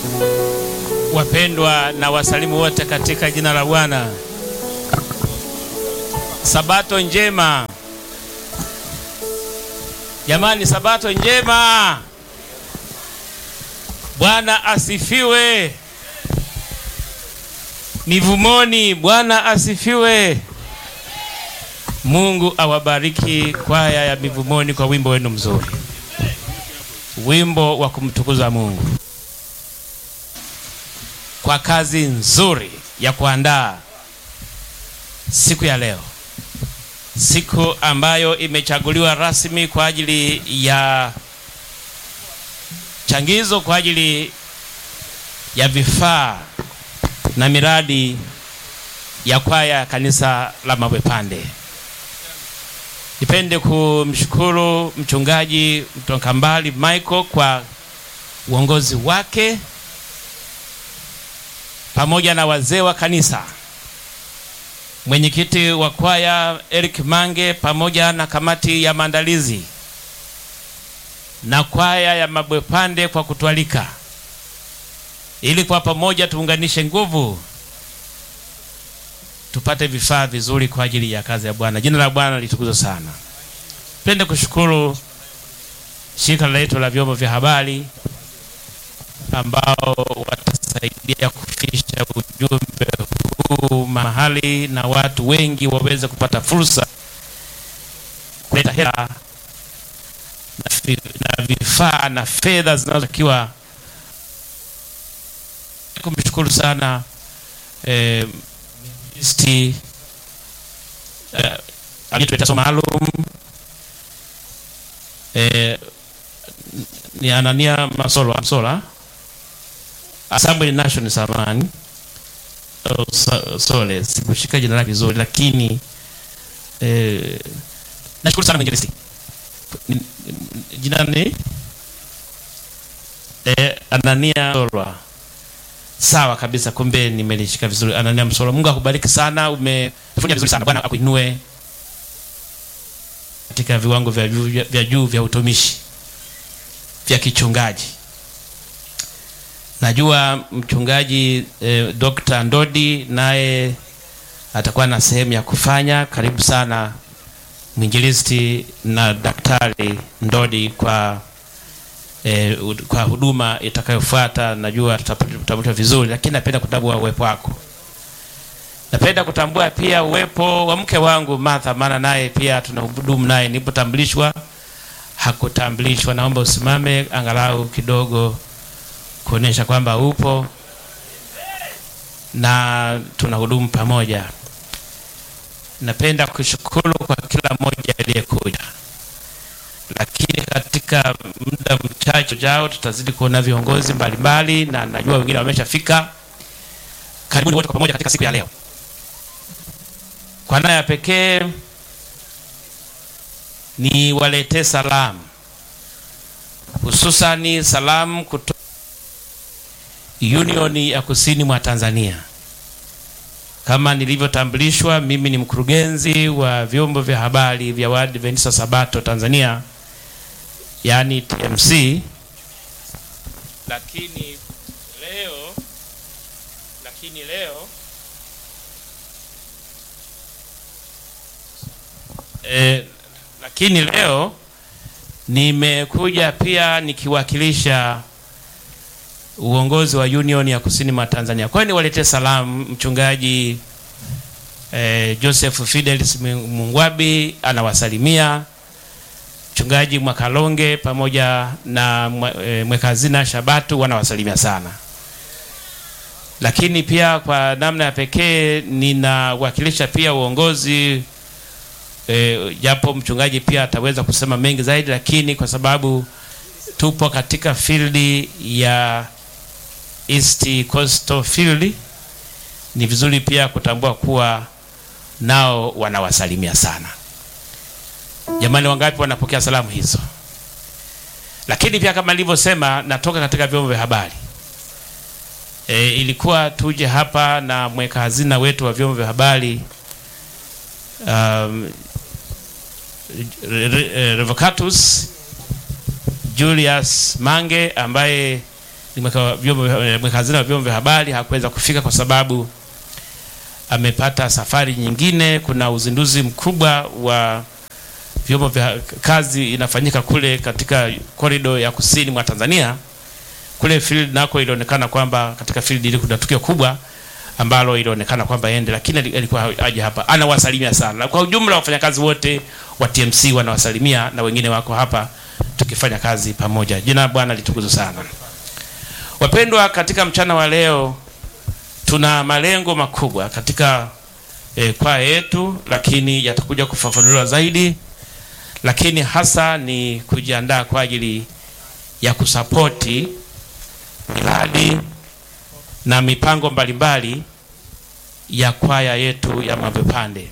Wapendwa na wasalimu wote katika jina la Bwana. Sabato njema jamani, sabato njema. Bwana asifiwe. Mivumoni, Bwana asifiwe. Mungu awabariki kwaya ya Mivumoni kwa wimbo wenu mzuri, wimbo wa kumtukuza Mungu kwa kazi nzuri ya kuandaa siku ya leo, siku ambayo imechaguliwa rasmi kwa ajili ya changizo kwa ajili ya vifaa na miradi ya kwaya ya kanisa la Mabwepande. Nipende kumshukuru mchungaji Mtokambali Michael kwa uongozi wake pamoja na wazee wa kanisa, mwenyekiti wa kwaya Eric Mange pamoja na kamati ya maandalizi na kwaya ya Mabwepande kwa kutualika ili kwa pamoja tuunganishe nguvu tupate vifaa vizuri kwa ajili ya kazi ya Bwana. Jina la Bwana litukuzwe sana. Pende kushukuru shirika letu la vyombo vya habari ambao watasaidia kufikisha ujumbe huu mahali na watu wengi waweze kupata fursa kuleta hela na vifaa na fedha zinazotakiwa. Kumshukuru sana eh, sti eh, aliyetuletea somo maalum eh, ni Anania Masola Masola Assembly Nation samani oh, so, sole sikushika jina lake vizuri, lakini eh, nashukuru sana mwinjilisti jina ni eh, Anania Solwa. Sawa kabisa, kumbe nimelishika vizuri. Anania Msola, Mungu akubariki sana, umefanya vizuri sana. Bwana akuinue katika viwango vya juu vya juu vya utumishi vya kichungaji. Najua mchungaji eh, Dr. Ndodi naye atakuwa na sehemu ya kufanya. Karibu sana mwinjilisti na daktari Ndodi kwa eh, kwa huduma itakayofuata. Najua tutapata vizuri, lakini napenda kutambua uwepo wako. Napenda kutambua pia uwepo wa mke wangu Martha, maana naye pia tunahudumu naye. Nilipotambulishwa hakutambulishwa, naomba usimame angalau kidogo kuonesha kwamba upo na tunahudumu pamoja. Napenda kushukuru kwa kila mmoja aliyekuja, lakini katika muda mchache ujao tutazidi kuona viongozi mbalimbali, na najua wengine wameshafika. Karibuni wote kwa pamoja katika siku ya leo. Kwa namna ya pekee ni waletee salamu, hususani salamu kutoka Union ya Kusini mwa Tanzania. Kama nilivyotambulishwa, mimi ni mkurugenzi wa vyombo vya habari vya Waadventista Sabato Tanzania, yaani TMC. Lakini leo lakini leo eh, lakini leo nimekuja pia nikiwakilisha uongozi wa Union ya Kusini mwa Tanzania. Kwa hiyo niwaletee salamu mchungaji eh, Joseph Fidelis Mungwabi anawasalimia mchungaji Mwakalonge pamoja na eh, mweka hazina Shabatu wanawasalimia sana, lakini pia kwa namna ya pekee ninawakilisha pia uongozi eh, japo mchungaji pia ataweza kusema mengi zaidi, lakini kwa sababu tupo katika field ya East Coastal Field, ni vizuri pia kutambua kuwa nao wanawasalimia sana. Jamani, wangapi wanapokea salamu hizo? Lakini pia kama nilivyosema, natoka katika vyombo vya habari e, ilikuwa tuje hapa na mweka hazina wetu wa vyombo vya habari um, Revocatus Julius Mange ambaye mweka vyombo vya- mweka hazina wa vyombo vya habari hakuweza kufika kwa sababu amepata safari nyingine. Kuna uzinduzi mkubwa wa vyombo vya kazi inafanyika kule katika korido ya kusini mwa Tanzania. Kule field nako ilionekana kwamba katika field ile kuna tukio kubwa ambalo ilionekana kwamba ende, lakini ali- alikuwa aje hapa. Anawasalimia sana na kwa ujumla wafanyakazi wote wa TMC wanawasalimia na wengine wako hapa tukifanya kazi pamoja. Jina la Bwana litukuzwe sana. Wapendwa, katika mchana wa leo tuna malengo makubwa katika eh, kwaya yetu, lakini yatakuja kufafanuliwa zaidi, lakini hasa ni kujiandaa kwa ajili ya kusapoti miradi na mipango mbalimbali ya kwaya yetu ya Mapepande.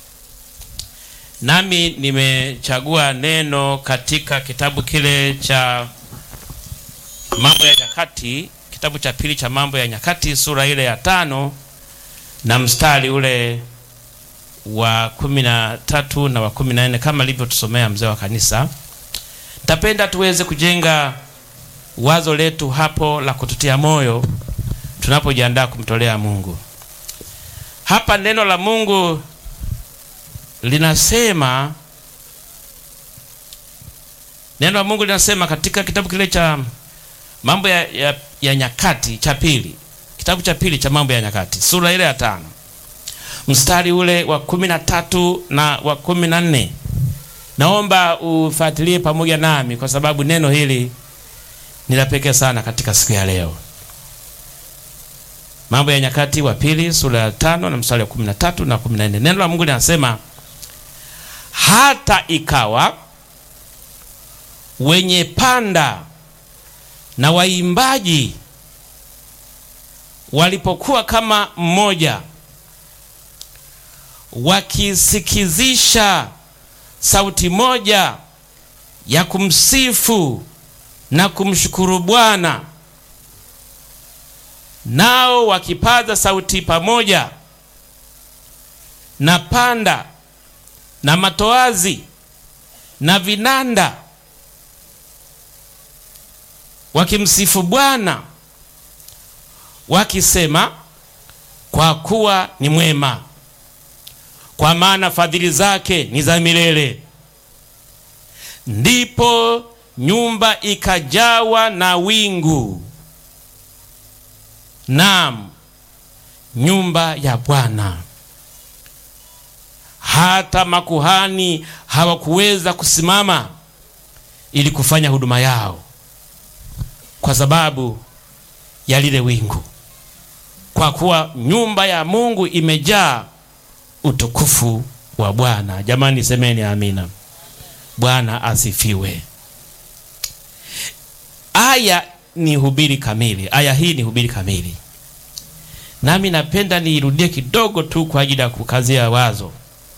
Nami nimechagua neno katika kitabu kile cha Mambo ya Nyakati, kitabu cha pili cha Mambo ya Nyakati sura ile ya tano na mstari ule wa kumi na tatu na wa kumi na nne kama alivyotusomea mzee wa kanisa. Tapenda tuweze kujenga wazo letu hapo la kututia moyo tunapojiandaa kumtolea Mungu. Hapa neno la Mungu linasema, neno la Mungu linasema katika kitabu kile cha mambo ya, ya, ya nyakati cha pili, kitabu cha pili cha mambo ya nyakati sura ile ya tano mstari ule wa kumi na tatu na wa kumi na nne. Naomba ufuatilie pamoja nami kwa sababu neno hili ni la pekee sana katika siku ya leo. Mambo ya Nyakati wa pili sura ya tano na mstari wa kumi na tatu na kumi na nne. Neno la Mungu linasema hata ikawa wenye panda na waimbaji walipokuwa kama mmoja, wakisikizisha sauti moja ya kumsifu na kumshukuru Bwana, nao wakipaza sauti pamoja na panda na matoazi na vinanda, wakimsifu Bwana wakisema, kwa kuwa ni mwema, kwa maana fadhili zake ni za milele. Ndipo nyumba ikajawa na wingu, naam, nyumba ya Bwana. Hata makuhani hawakuweza kusimama ili kufanya huduma yao kwa sababu ya lile wingu, kwa kuwa nyumba ya Mungu imejaa utukufu wa Bwana. Jamani, semeni amina. Bwana asifiwe. Aya ni hubiri kamili. Aya hii ni hubiri kamili, nami napenda niirudie kidogo tu kwa ajili ya kukazia wazo.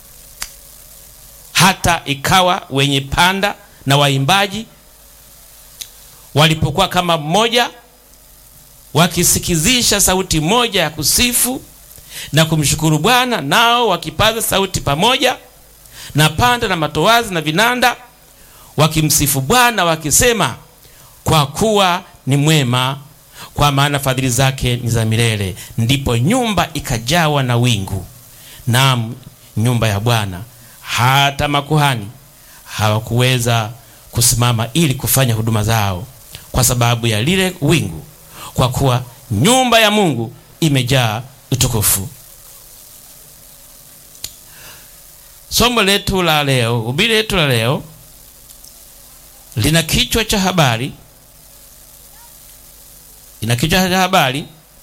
Hata ikawa wenye panda na waimbaji walipokuwa kama mmoja, wakisikizisha sauti moja ya kusifu na kumshukuru Bwana, nao wakipaza sauti pamoja na panda na matoazi na vinanda, wakimsifu Bwana wakisema kwa kuwa ni mwema, kwa maana fadhili zake ni za milele. Ndipo nyumba ikajawa na wingu, naam, nyumba ya Bwana. Hata makuhani hawakuweza kusimama ili kufanya huduma zao kwa sababu ya lile wingu, kwa kuwa nyumba ya Mungu imejaa utukufu. Somo letu la leo, hubiri letu la leo lina kichwa cha habari ina kichwa cha habari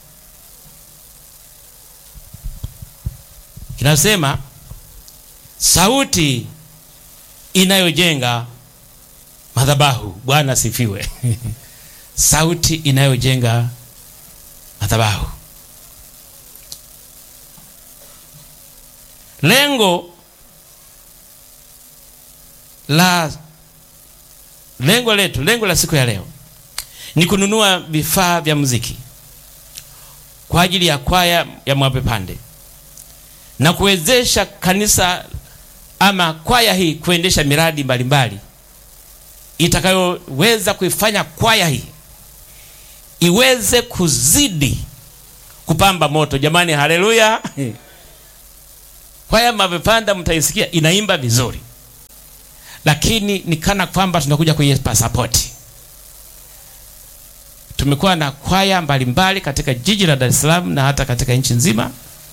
kinasema sauti inayojenga madhabahu. Bwana asifiwe. sauti inayojenga madhabahu. Lengo la lengo letu, lengo la siku ya leo ni kununua vifaa vya muziki kwa ajili ya kwaya ya Mwapepande na kuwezesha kanisa ama kwaya hii kuendesha miradi mbalimbali itakayoweza kuifanya kwaya hii iweze kuzidi kupamba moto. Jamani, haleluya! Kwaya Mabwepande mtaisikia inaimba vizuri, lakini ni kana kwamba tunakuja kwenye pasapoti. Tumekuwa na kwaya mbalimbali katika jiji la Dar es Salaam na hata katika nchi nzima.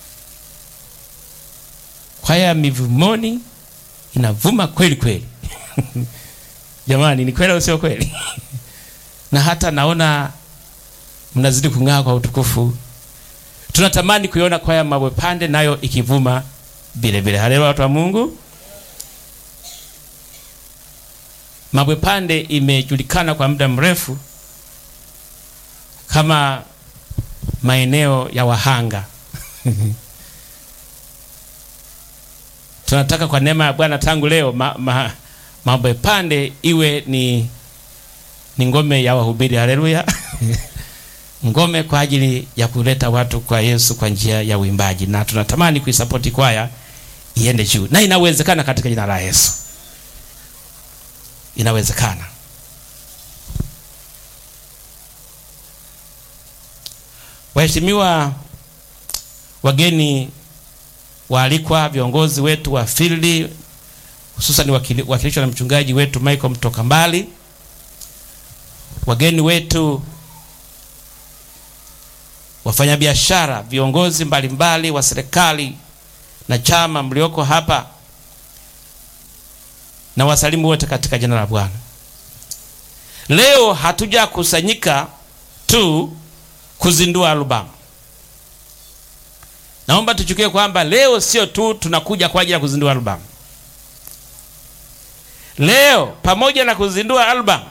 Kwaya ya Mivumoni inavuma kweli kweli. Jamani, ni kweli au sio kweli? na hata naona mnazidi kung'aa kwa utukufu. Tunatamani kuiona kwaya Mabwepande nayo ikivuma vile vile. Haleluya, watu wa Mungu. Mabwepande imejulikana kwa muda mrefu kama maeneo ya wahanga. Tunataka kwa neema ya Bwana tangu leo ma, ma, Mabwepande iwe ni, ni ngome ya wahubiri. Haleluya. ngome kwa ajili ya kuleta watu kwa Yesu kwa njia ya uimbaji, na tunatamani kuisapoti kwaya iende juu, na inawezekana katika jina la Yesu, inawezekana. Waheshimiwa wageni waalikwa, viongozi wetu wa field, hususan wakilishwa na mchungaji wetu Michael mtoka mbali, wageni wetu wafanyabiashara, viongozi mbalimbali wa serikali na chama mlioko hapa, na wasalimu wote katika jina la Bwana. Leo hatujakusanyika tu kuzindua albamu. Naomba tuchukue kwamba leo sio tu tunakuja kwa ajili ya kuzindua albamu. Leo pamoja na kuzindua albamu,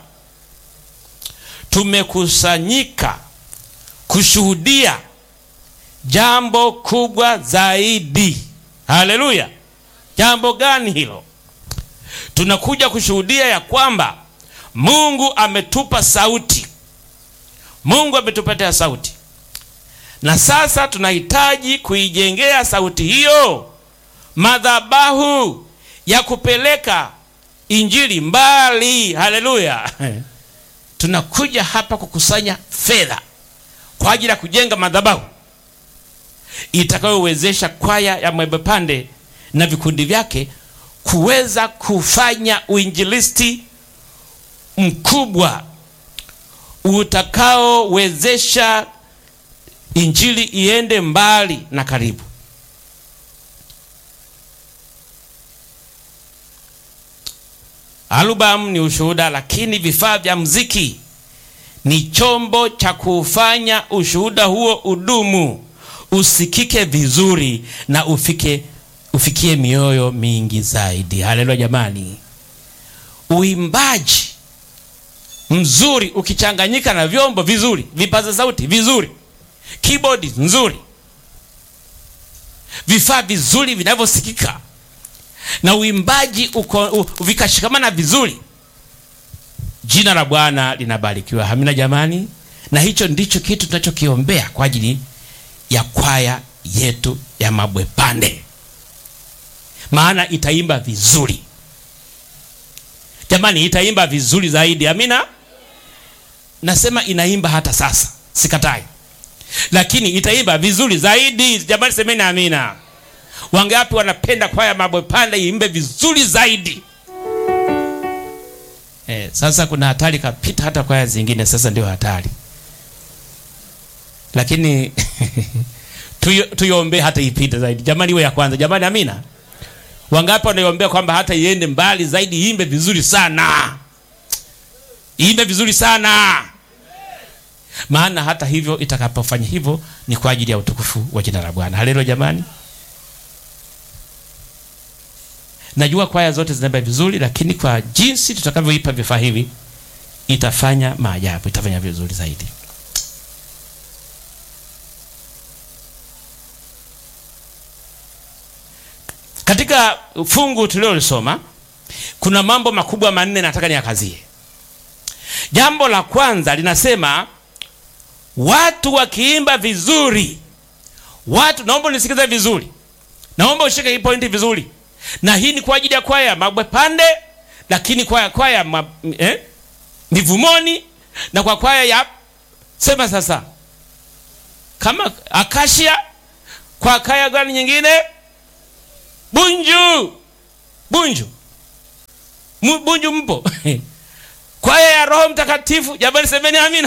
tumekusanyika kushuhudia jambo kubwa zaidi. Haleluya! Jambo gani hilo? Tunakuja kushuhudia ya kwamba Mungu ametupa sauti, Mungu ametupatia sauti, na sasa tunahitaji kuijengea sauti hiyo madhabahu ya kupeleka injili mbali. Haleluya! Tunakuja hapa kukusanya fedha kwa ajili ya kujenga madhabahu itakayowezesha kwaya ya Mabwepande na vikundi vyake kuweza kufanya uinjilisti mkubwa utakaowezesha injili iende mbali na karibu. Albamu ni ushuhuda, lakini vifaa vya muziki ni chombo cha kufanya ushuhuda huo udumu, usikike vizuri na ufike ufikie mioyo mingi zaidi. Haleluya jamani! Uimbaji mzuri ukichanganyika na vyombo vizuri, vipaza sauti vizuri, keyboard nzuri, vifaa vizuri vinavyosikika na uimbaji uko vikashikamana vizuri Jina la Bwana linabarikiwa. Hamina jamani, na hicho ndicho kitu tunachokiombea kwa ajili ya kwaya yetu ya Mabwepande, maana itaimba vizuri jamani, itaimba vizuri zaidi. Amina, nasema inaimba hata sasa, sikatai, lakini itaimba vizuri zaidi jamani, semeni amina. Wangapi wanapenda kwaya Mabwepande iimbe vizuri zaidi? Eh, sasa kuna hatari kapita hata kwaya zingine, sasa ndio hatari, lakini tuiombee hata ipite zaidi jamani, iwe ya kwanza jamani, amina. Wangapi wanaiombea kwamba hata iende mbali zaidi, iimbe vizuri sana, iimbe vizuri sana, maana hata hivyo itakapofanya hivyo ni kwa ajili ya utukufu wa jina la Bwana. Haleluya jamani. Najua kwaya zote zinaimba vizuri, lakini kwa jinsi tutakavyoipa vifaa hivi itafanya maajabu, itafanya vizuri zaidi. Katika fungu tuliolisoma kuna mambo makubwa manne nataka niakazie. Jambo la kwanza linasema watu wakiimba vizuri, watu, naomba unisikize vizuri, naomba ushike hii pointi vizuri na hii ni kwa ajili ya kwaya Mabwepande, lakini kwaya kwaya ma, eh, Mivumoni na kwa kwaya ya Sema sasa, kama akashia kwa kaya gani nyingine? Bunju, Bunju, M Bunju mpo kwaya ya Roho Mtakatifu. Jamani, semeni amina.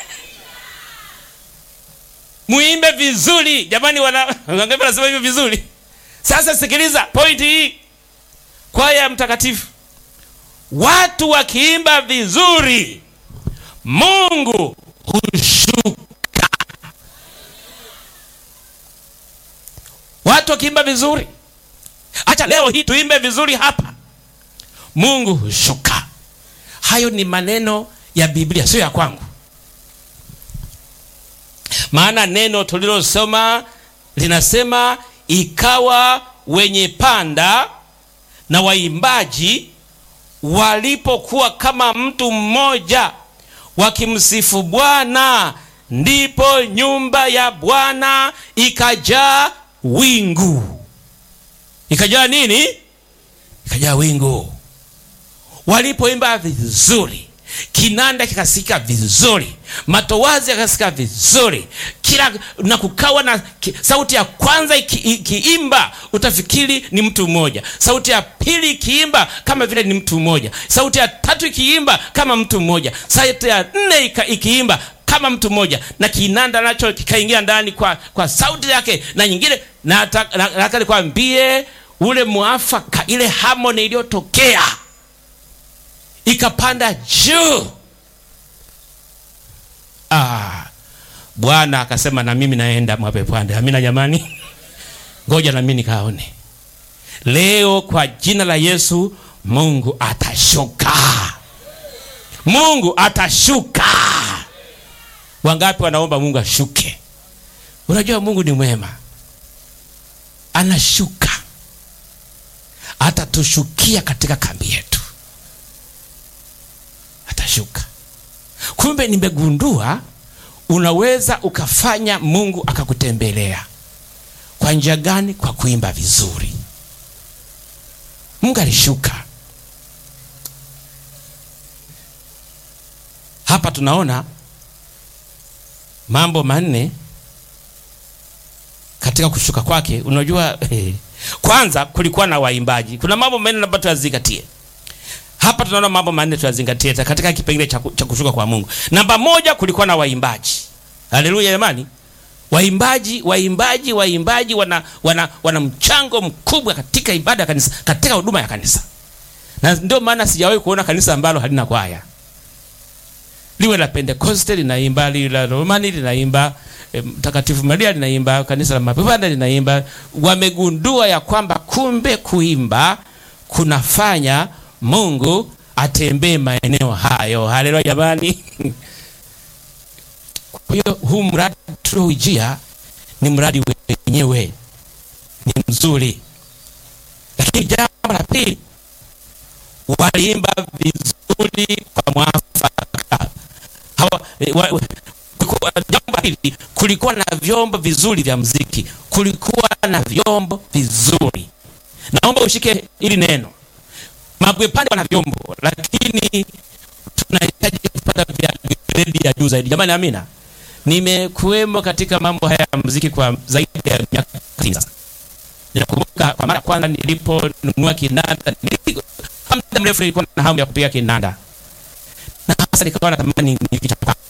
Muimbe vizuri jamani, wana wangapi wanasema hivyo vizuri? Sasa sikiliza pointi hii, kwaya ya Mtakatifu, watu wakiimba vizuri, Mungu hushuka. Watu wakiimba vizuri, acha leo hii tuimbe vizuri hapa, Mungu hushuka. Hayo ni maneno ya Biblia, sio ya kwangu. Maana neno tulilosoma linasema, ikawa wenye panda na waimbaji walipokuwa kama mtu mmoja wakimsifu Bwana, ndipo nyumba ya Bwana ikajaa wingu. Ikajaa nini? Ikajaa wingu. Walipoimba vizuri, kinanda kikasikika vizuri, matowazi yakasikika vizuri, kila na kukawa na ki, sauti ya kwanza ikiimba iki utafikiri ni mtu mmoja, sauti ya pili ikiimba kama vile ni mtu mmoja, sauti ya tatu ikiimba kama mtu mmoja, sauti ya nne ikiimba kama mtu mmoja, na kinanda nacho kikaingia ndani kwa, kwa sauti yake na nyingine. Nataka nikwambie ule mwafaka, ile harmony iliyotokea ikapanda juu. Ah, Bwana akasema na mimi naenda mwapepande. Amina jamani, ngoja na mimi nikaone leo kwa jina la Yesu. Mungu atashuka, Mungu atashuka. Wangapi wanaomba Mungu ashuke? Unajua Mungu ni mwema, anashuka, atatushukia katika kambi yetu atashuka. Kumbe nimegundua unaweza ukafanya Mungu akakutembelea kwa njia gani? Kwa kuimba vizuri. Mungu alishuka hapa. Tunaona mambo manne katika kushuka kwake. Unajua eh, kwanza kulikuwa na waimbaji. Kuna mambo manne labda tuyazingatie hapa tunaona mambo manne tuyazingatie katika kipengele cha kushuka kwa Mungu. Namba moja, kulikuwa na waimbaji. Haleluya jamani, waimbaji, waimbaji, waimbaji wana, wana, wana mchango mkubwa katika ibada ya kanisa, katika huduma ya kanisa, na ndio maana sijawahi kuona kanisa ambalo halina kwaya. Liwe la Pentekoste linaimba, liwe la Romani linaimba, Mtakatifu Maria linaimba, kanisa la Mapepanda linaimba. Wamegundua ya kwamba kumbe kuimba kunafanya Mungu atembee maeneo hayo. Haleluya jamani. Kwa hiyo huu mradi tulioujia ni mradi wenyewe ni mzuri, lakini jambo la pili, waliimba vizuri kwa mwafaka. Jambo la pili, kulikuwa na vyombo vizuri vya muziki, kulikuwa na vyombo vizuri. Naomba ushike hili neno Mabwepande wana vyombo lakini tunahitaji kupata vya gredi ya juu zaidi. Jamani, amina. Nimekuwemo katika mambo haya ya muziki kwa zaidi ya miaka sasa. Ninakumbuka kwa mara kwanza niliponunua kinanda, muda mrefu nilikuwa na hamu ya kupiga kinanda, na hasa nikawa natamani nikichapa